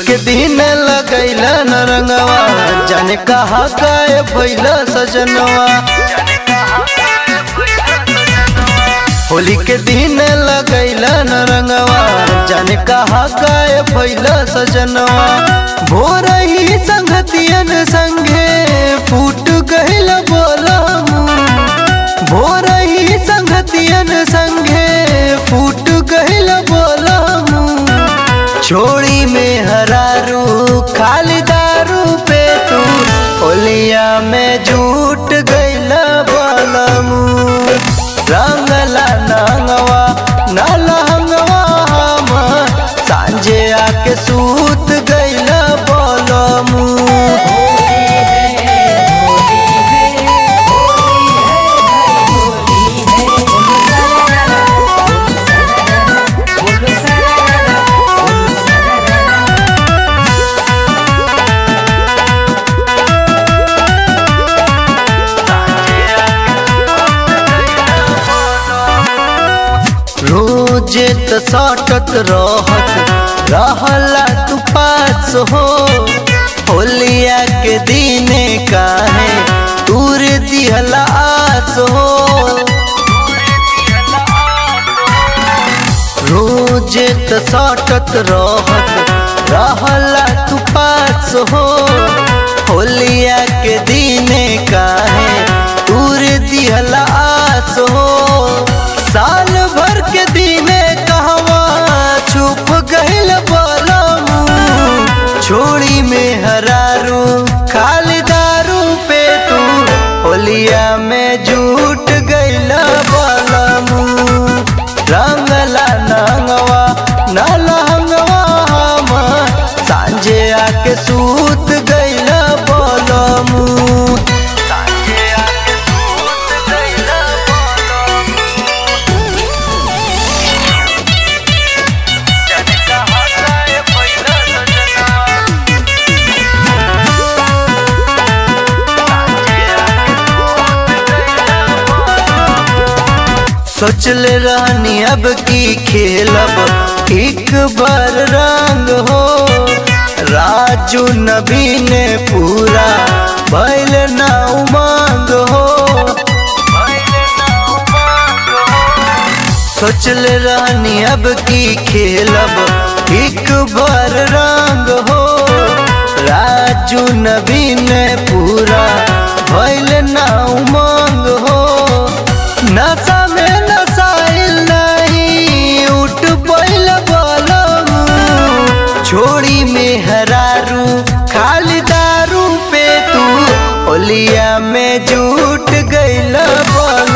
के दिन लगैल न रंगवा जाने कहा गए भैल सजनवा होली के दिन लगैल न रंगवा जाने कहा गए भैल सजनवा भोर ही संगतियन संगे फूट गहिल बोलम भोर ही संगतियन संगे फूट गहिल बोलम छोड़ी में हरारू खाली दारू पे तू होलिया में झूठ गइल बलमू रंगला नंगवा नलहंगवा हम सांझे आके सूत गइल बलमू रोजे त सटत रहत रहला तू पास हो होलिया के दिने काहे दूर दिहला आस हो रोजे त सटत रहत रहला तू पास हो होलिया के दिने काहे दूर दिहला आस हो साल भर के दिने कहवा छुप गइल बलमू छोड़ी में हरारू खाली दारू पे तू होलिया में झूठ गइल बलमू रंगला नंगवा नलहंगवा हम सांझे आके सूत गइल बलमू सांझे आके सूत गइल जाने कहाँ गए पहिला सजना सोचले रहनी अब की खेलब एक बार रंग हो राजू नबी ने पूरा बैल ना उमंग हो सोचले रहनी अब की खेलब एक बार रंग हो राजू नबी ने पूरा बैल ना उमंग हो नशा में नसाइल नहीं उठ बैल बलम छोड़ी में हरारू खाली दारू पे तू होलिया में झूठ गइल बल